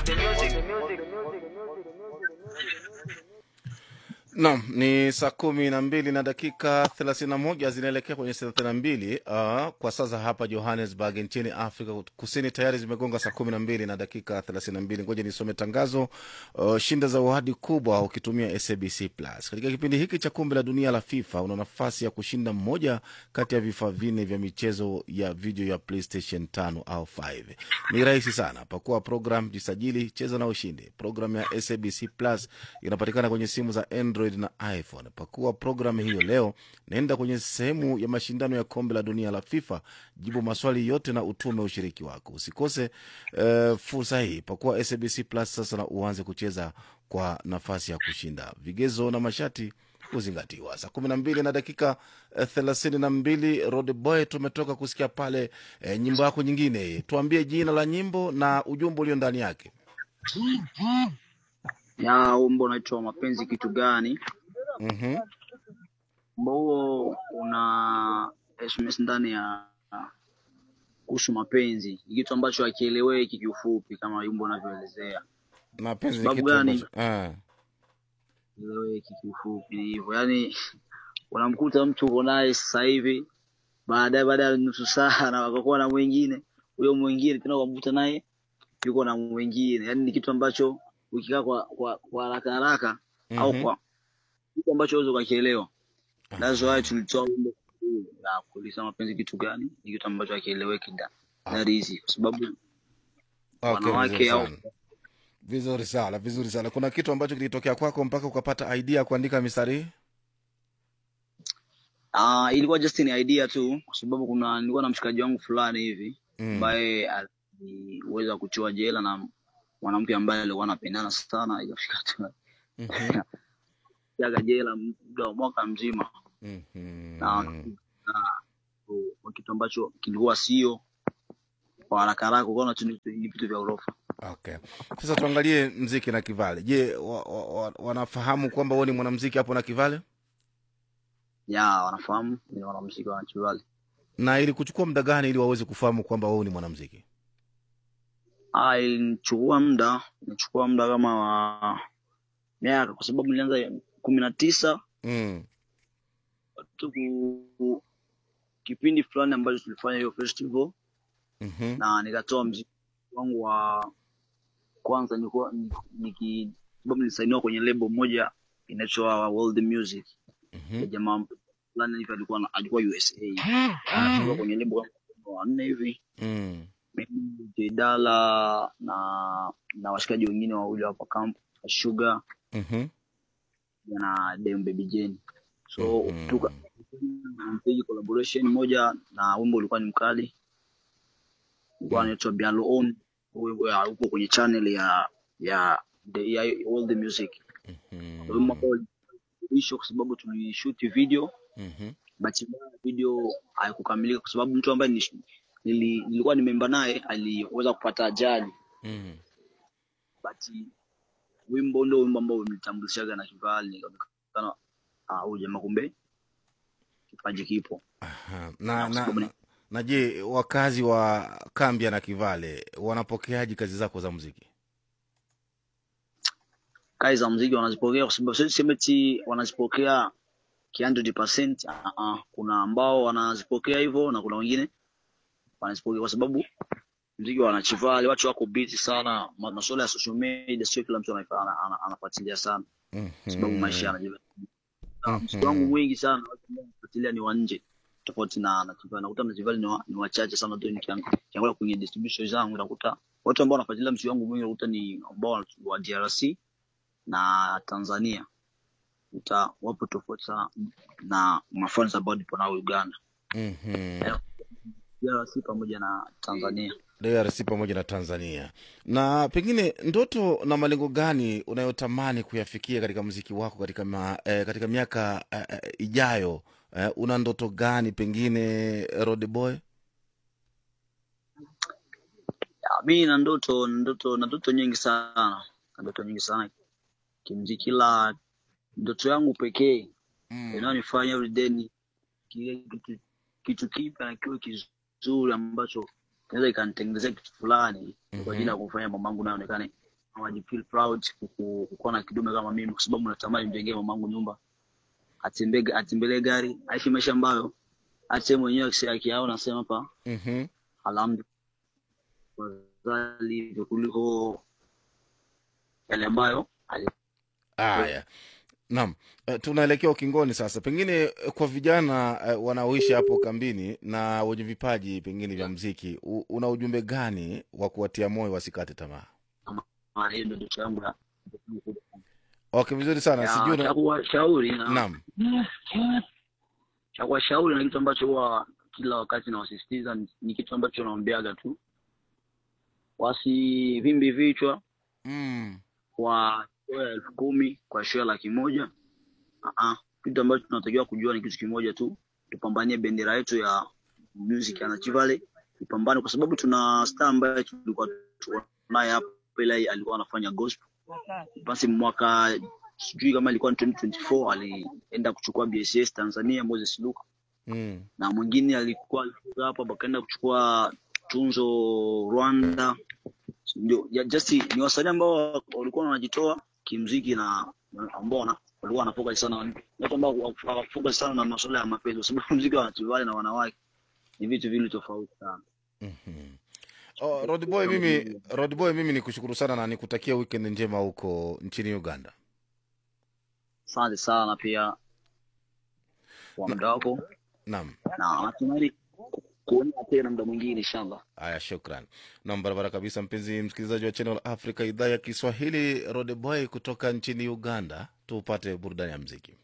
Naam, ni saa kumi na mbili na dakika thelathini na moja zinaelekea kwenye thelathini na mbili uh, kwa sasa hapa Johannesburg nchini Afrika Kusini tayari zimegonga saa kumi na mbili na dakika thelathini na mbili. Ngoja nisome tangazo. Uh, shinda zawadi kubwa ukitumia SABC Plus katika kipindi hiki cha kombe la dunia la FIFA. Una nafasi ya kushinda mmoja kati ya vifaa vinne vya michezo ya video ya PlayStation 5 au 5. Ni rahisi sana, pakua program, jisajili, cheza na ushindi. Program ya SABC Plus inapatikana kwenye simu za Android na iPhone. Pakua programu hiyo leo, naenda kwenye sehemu ya mashindano ya kombe la dunia la FIFA, jibu maswali yote na utume ushiriki wako. Usikose uh, fursa hii. Pakua SABC Plus sasa na uanze kucheza kwa nafasi ya kushinda. Vigezo na masharti kuzingatiwa. Saa kumi na mbili na dakika eh, thelathini na mbili Road Boy, tumetoka kusikia pale eh, nyimbo yako nyingine. Tuambie jina la nyimbo na ujumbe ulio ndani yake. ya wimbo unaitwa mapenzi kitu gani Mhm. wimbo huo una sms ndani ya kuhusu mapenzi ni kitu ambacho hakieleweki kiufupi kama wimbo unavyoelezea Mapenzi ni Sababu kitu gani? ambacho ah. eleweki kiufupi ni hivyo yaani unamkuta mtu uko naye sasa hivi baadaye baada ya nusu saa na wakakuwa na mwingine huyo mwingine tena ukamkuta naye yuko na mwingine yaani ni kitu ambacho ukikaa kwa kwa kwa haraka haraka au Mhm. kwa kitu ambacho uweze ukakielewa That's why tulitoa wimbo huu na kuuliza mapenzi kitu gani, ni kitu ambacho hakieleweki da that easy, kwa sababu Okay, wanawake vizuri au sana. Vizuri sana, vizuri sana. Kuna kitu ambacho kilitokea kwako mpaka ukapata idea ya kuandika mistari hii? ah, ilikuwa just ni idea tu, kwa sababu kuna nilikuwa na mshikaji wangu fulani hivi Mm. ambaye aliweza kuchiwa jela na mwanamke ambaye alikuwa anapendana sana, ikafika tu Mhm. jaga jela muda wa mwaka mzima na, Mhm. na kwa kitu ambacho kilikuwa sio kwa haraka haraka, ukaona tu ni ni vitu vya ghorofa. Okay. Sasa tuangalie mziki na Kivale. Je, wa, wa, wa, wanafahamu kwamba wewe ni mwanamziki hapo na Kivale? Ya wanafahamu ni wanamuziki wa Chivali. Na ili kuchukua muda gani ili waweze kufahamu kwamba wewe ni mwanamziki? Ah, ilinichukua muda, ilinichukua muda kama wa miaka, kwa sababu nilianza kumi na tisa Mm. tu ku kipindi fulani ambacho tulifanya hiyo festival, Mhm. na nikatoa mziki wangu wa kwanza, nilikuwa niki sababu nilisainiwa kwenye lebo moja inaitwa World Music ya Mhm. jamaa fulani hivi, alikuwa na- alikuwa USA, Ah, tulikuwa kwenye lebo kama wanne hivi Mm. mimi Jedala na na washikaji wengine wawili hapa camp Sugar Mhm. na Dem Baby Jane. So Mhm. tuka mpiga collaboration moja na wimbo ulikuwa ni mkali, ulikuwa Mm. anaitwa Bialo On, Huo- ya- uko kwenye channel ya ya the ya All the Music. Wimbo Mhm. ambao ulisho kwa sababu tulishoot video, Mhm. bahati mbaya video haikukamilika kwa sababu mtu ambaye nilish- nili, nilikuwa nimemba naye aliweza kupata ajali Mhm. but wimbo ndio wimbo ambao umenitambulishaga na Kivali, nikaonekana ah, huyu jamaa kumbe kipaji kipo, Aha. na Na, kwa na, sababu ni na, na je, wakazi wa Kambia na Kivale wanapokeaje kazi zako za muziki? kazi za muziki wanazipokea, kwa sababu siwezi sema eti wanazipokea ki 100%. Ah, ah, kuna ambao wanazipokea hivyo na kuna wengine wanazipokea kwa sababu muziki wanachivali, watu wako busy sana, ma- masuala ya social media sio kila mtu anaifa- ana- ana- anafuatilia sana, kwa sababu maisha Mhm. yanajiva. Na muziki wangu Mhm. mwingi sana watu ambao wanafuatilia ni wa nje tofauti na na Tivali. Nakuta Mtivali ni, wa, ni wachache sana tu, nikiang- nikiangalia kwenye distribution zangu nakuta watu ambao wanafuatilia muziki wangu mwingi nakuta ni ambao wa DRC na Tanzania, uta wapo tofauti sana na mafans ambao nipo nao Uganda, Mhm. Yaani, DRC pamoja na Tanzania. DRC pamoja na Tanzania. Na pengine ndoto na malengo gani unayotamani kuyafikia katika muziki wako katika, ma, eh, katika miaka eh, eh, ijayo? Eh, una ndoto gani pengine Road Boy? Ya, mi na ndoto na ndoto na ndoto nyingi sana na ndoto nyingi sana kimziki, ila ndoto yangu pekee Mm. inayonifanya every day ni kile kitu kitu kipya na kiwe kizuri ambacho inaweza ikanitengenezea kitu fulani kwa ajili ya Mhm. kufanya mamangu naye aonekane wajifeel proud kuku- kukuwa na kidume kama mimi, kwa sababu natamani mjengee mamangu nyumba, atembee atembelee gari, aishi maisha ambayo hata yeye mwenyewe akisi- akiyaona anasema hapa Mhm. alhamdulillah, afadhali hivyo kuliko yale ambayo ali- Haya, naam, Eh, tunaelekea ukingoni sasa. Pengine eh, kwa vijana eh, wanaoishi hapo kambini na wenye vipaji pengine vya mziki, u- una ujumbe gani wa kuwatia moyo wasikate tamaa? Ah, hiyo ndio ndoto yangu ya Okay, vizuri sana. ya Sijui cha una... kuwashauri na naam. cha kuwashauri na kitu ambacho huwa kila wakati nawasisitiza ni, ni kitu ambacho naombeaga tu wasivimbi vichwa Mm. kwa show ya elfu kumi kwa show ya laki moja uh-uh. kitu ambacho tunatakiwa kujua ni kitu kimoja tu tupambanie bendera yetu ya music ya Rift Valley tupambane kwa sababu tuna star ambaye tulikuwa naye hapa ila alikuwa anafanya gospel basi mwaka sijui kama ilikuwa ni 2024 alienda kuchukua BSS Tanzania Moses Luka Mm. na mwingine alikuwa alikuwa hapa bakaenda kuchukua tunzo Rwanda. Ndio ya- just ni wasanii ambao walikuwa wanajitoa kimziki na na ambao wana- walikuwa wanafocus sana watu ambao hawafocus sana na masuala ya mapenzi, kwa sababu mziki wa Tivale na wanawake ni vitu vile tofauti sana. Mhm. Oh, Rod Boy, mimi Rod Boy, mimi nikushukuru sana na nikutakia weekend njema huko nchini Uganda. Asante sana pia kwa muda wako Naam. na natumai kuona tena muda mwingine inshallah. Haya, shukran. Nam, barabara kabisa, mpenzi msikilizaji wa Channel Africa idhaa ya Kiswahili. Rod Boy kutoka nchini Uganda, tupate burudani ya mziki.